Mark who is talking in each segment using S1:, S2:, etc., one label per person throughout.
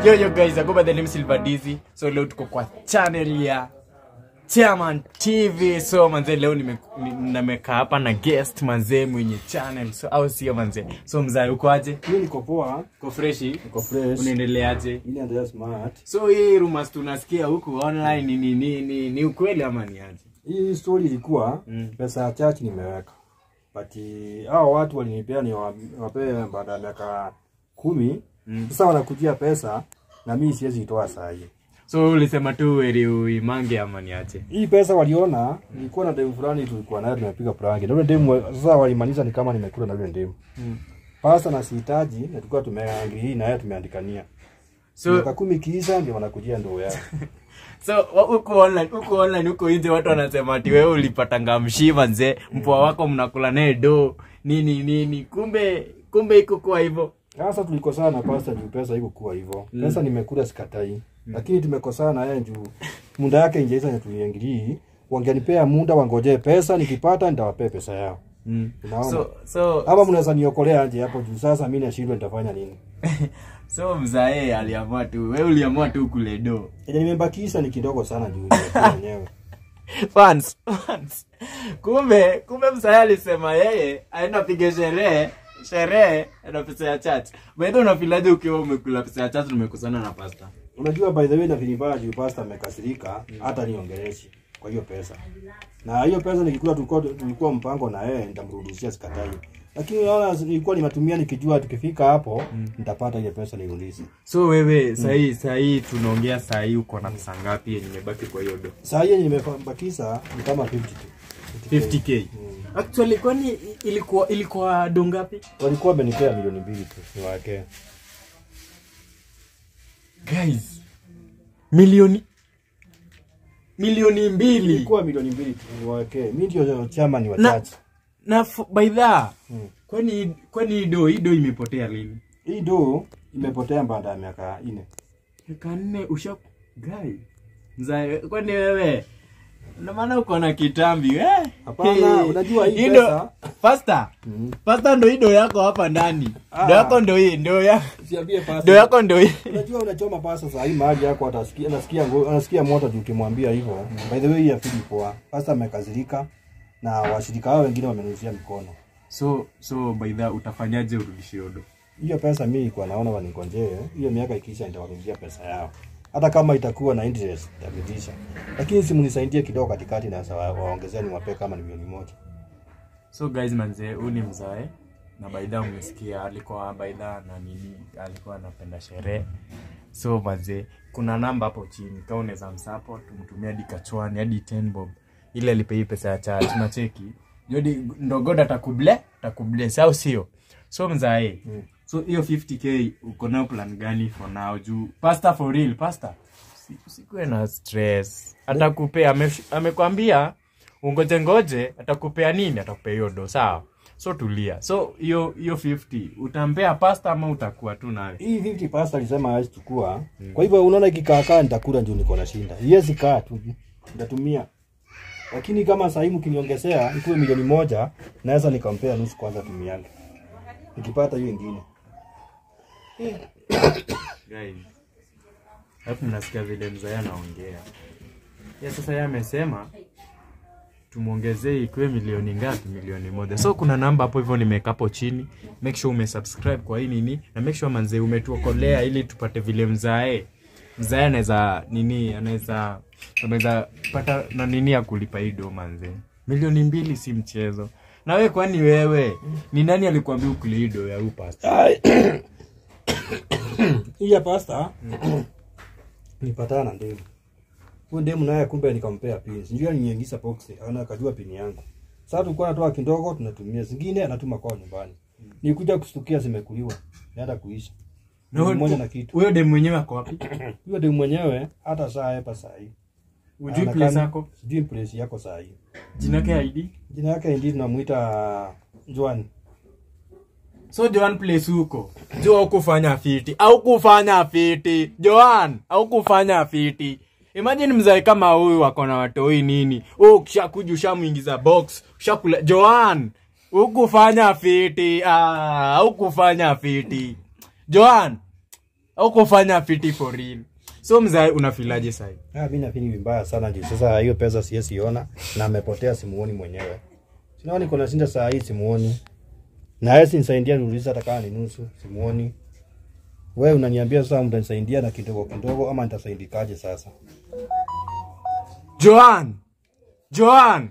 S1: Yo yo guys, I go by the name Silver Dizzy. So leo tuko kwa channel ya Chairman TV. So manze leo nime- ni- nimekaa hapa na guest manze mwenye channel. So au sio manze? So mzae uko aje?
S2: Mimi niko poa,
S1: Uko freshi?
S2: niko fresh.
S1: Unaendeleaje?
S2: Mimi naendelea smart.
S1: So hii rumors tunasikia huku online ni ni ni, ni, ni ukweli ama ni aje?
S2: Hii story ilikuwa
S1: Mm.
S2: pesa ya church nimeweka. But eh, hao watu walinipea ni wa- wapee baada ya miaka kumi.
S1: Mm.
S2: Sasa wanakujia pesa na mimi siwezi itoa saa hii.
S1: So ulisema tu weri uimange ama ni aje?
S2: Hii pesa waliona nilikuwa na demu fulani tulikuwa naye tumepiga prank. Na yule demu sasa walimaliza ni kama nimekula na yule demu.
S1: Mm.
S2: Pasa na sihitaji na tulikuwa tumeangili na yeye tumeandikania.
S1: So
S2: Miaka kumi kiisha ndio wanakujia ndoo yao.
S1: So wa- huko online, huko online, huko nje watu wanasema ati wewe ulipatanga mshiva nzee, mpwa wako mnakula naye do nini nini, kumbe kumbe iko kwa hivyo.
S2: Sasa tulikosana na pasta juu pesa iko kuwa hivyo. Pesa nimekula sikatai. Lakini tumekosana na yeye juu muda yake ingeisha na tuliingilii. Wangenipea muda wangojee pesa nikipata nitawapea pesa yao.
S1: Mm.
S2: Unaona?
S1: So so
S2: Ama mnaweza niokolea aje hapo juu sasa mimi nashindwa nitafanya nini?
S1: so mzae aliamua tu, wewe uliamua tu kule do.
S2: Yenye nimebakisha ni kidogo sana juu nimekula mwenyewe.
S1: Fans, fans. Kumbe kumbe mzae alisema yeye aenda pige sherehe sherehe na pesa ya church. Wewe unafilaje ukiwa umekula pesa ya church umekusana na pasta?
S2: Unajua by the way na vilibaya juu pasta amekasirika hata niongeleshi kwa hiyo pesa. Na hiyo pesa nikikula tulikuwa tulikuwa mpango na yeye nitamrudishia sikatai. Lakini naona nilikuwa nimetumia nikijua tukifika hapo nitapata ile pesa nirudishe.
S1: So wewe sahii sahii tunaongea sahii uko na pesa ngapi yenye imebaki kwa hiyo do?
S2: Saa hii yenye nimebakisha ni kama 50 tu.
S1: 50k. Actually kwani ilikuwa ilikuwa do ngapi?
S2: Walikuwa wamenipea milioni mbili tu niwawekee.
S1: Guys. Milioni milioni mbili.
S2: Ilikuwa milioni mbili tu niwawekee. Mimi ndio chairman wa
S1: Na-
S2: church.
S1: Na f- by that
S2: Mm.
S1: kwani kwani hii do hii do imepotea lini?
S2: Hii do imepotea baada ya miaka nne.
S1: Miaka nne usha guy. Mzae kwani wewe na maana uko na kitambi eh?
S2: Hapana,
S1: Hey.
S2: unajua hii
S1: ndo-
S2: pesa-
S1: Faster.
S2: Mhm.
S1: Faster ndo hii do yako hapa ndani.
S2: Ah.
S1: Do yako ndo hii, ndo ya
S2: Siambie pasta.
S1: do yako ndo hii.
S2: Unajua unachoma pasa saa hii mahali yako atasikia anasikia ngo- anasikia moto juu ukimwambia hivyo. By the way ya fili poa. Pasta amekazirika na washirika wao wengine wamenusia mkono.
S1: So so by the utafanyaje urudishie odo?
S2: Hiyo pesa mimi nilikuwa naona wanigonjee. Hiyo miaka ikiisha nitawarudishia pesa yao. Hata kama itakuwa na interest nitarudisha. Lakini si mnisaidie kidogo katikati na sawa waongezea niwape kama ni milioni moja.
S1: So guys manze, huyu ni mzae na baidha umesikia alikuwa baidha na nini alikuwa anapenda sherehe. So manze, kuna namba hapo chini kama unaweza msupport tumtumia hadi kachwani hadi 10 bob ile alipe hii pesa ya charge na cheki. Jodi ndogoda atakuble, atakubless au sio? So mzae,
S2: Mm.
S1: so hiyo 50k uko nayo plan gani for now juu pasta for real pasta usi- usikuwe na stress atakupea ame- amekwambia ungoje ngoje atakupea nini atakupea hiyo do sawa so tulia so hiyo hiyo 50 utampea pasta ama utakuwa tu nawe
S2: Hii 50 pasta alisema hawezi chukua. Kwa hivyo unaona ikikaa kaa nitakula ndio niko na shinda. Yes kaa tu. Nitatumia. Lakini kama sasa hivi mkiniongezea ikuwe milioni moja naweza nikampea nusu kwanza tumiange. Nikipata hiyo ingine.
S1: guys alafu mnasikia vile mzae anaongea ya sasa yeye amesema tumwongezee ikuwe milioni ngapi milioni moja so kuna namba hapo hivyo nimeweka hapo chini make sure umesubscribe kwa hii nini na make sure manzee umetuokolea ili tupate vile mzae mzae anaweza nini anaweza anaweza pata na nini ya kulipa hii do manzee milioni mbili si mchezo na we kwani wewe ni nani alikuambia ukule hii do ya upasta
S2: Ai. Hii ya pasta nilipatana na ndemu. Huyo ndemu naye kumbe nikampea pin. Sijui aliniingiza box, ana akajua pin yangu. Sasa tulikuwa natoa kidogo tunatumia, zingine anatuma kwao nyumbani. Nilikuja kustukia zimekuliwa. Naenda kuisha. Milioni moja na kitu.
S1: huyo dem mwenyewe ako wapi
S2: Huyo ndemu mwenyewe hata saa hapa saa hii.
S1: ujui
S2: Anakaa-
S1: place yako
S2: Sijui place yako saa hii.
S1: jina yake id
S2: Jina yake ndi tunamuita Joan.
S1: so joan place huko jo au kufanya fiti au kufanya fiti joan au kufanya fiti imagine mzae kama huyu wako na watoi nini u ukishakuja ushamwingiza box ushakula joan ukufanya fiti ah, ukufanya fiti joan au kufanya fiti for real so mzae unafilaje sahi
S2: Ah, mimi nafikiri vibaya sana juu sasa hiyo pesa siwezi ona na amepotea simuoni mwenyewe. Sinaoni niko nashinda saa hii simuoni. Na yeye sinisaidia niuliza hata kama ni nusu simuoni. Wewe unaniambia sasa mtanisaidia na kidogo kidogo ama nitasaidikaje sasa?
S1: joan joan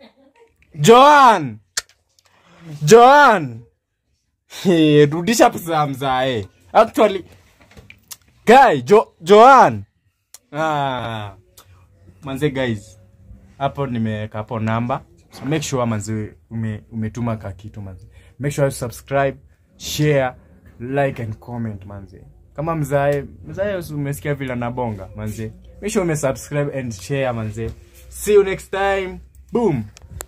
S1: joan joan Hey, rudisha pesa ya mzae actually guy jo, joan ah. manze guys hapo nimeweka hapo namba so make sure manze ume, umetuma ka kitu manze make sure you subscribe share like and comment manze kama mzae mzae umesikia vile anabonga manze make sure ume subscribe and share manze see you next time boom